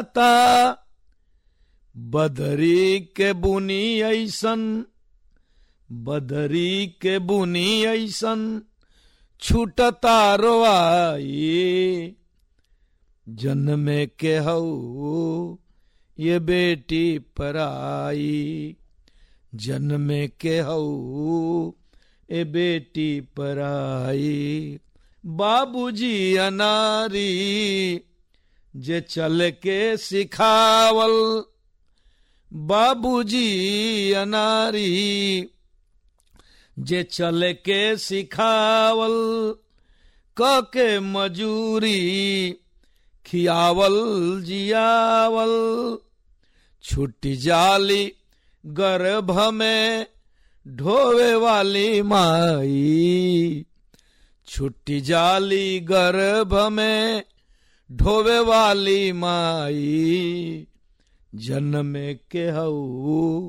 ता बदरी के बुनी ऐसन बदरी के बुनी ऐसन छूटता रोआई जन्मे के हऊ ये बेटी पराई जन्मे के हऊ ए बेटी पराई बाबूजी अनारी जे चल के सिखावल बाबूजी अनारी जे चल के सिखावल क के मजूरी खियावल जियावल छुट्टी जाली गर्भ में ढोवे वाली माई छुट्टी जाली गर्भ में ढोवे वाली माई जन्म के हऊ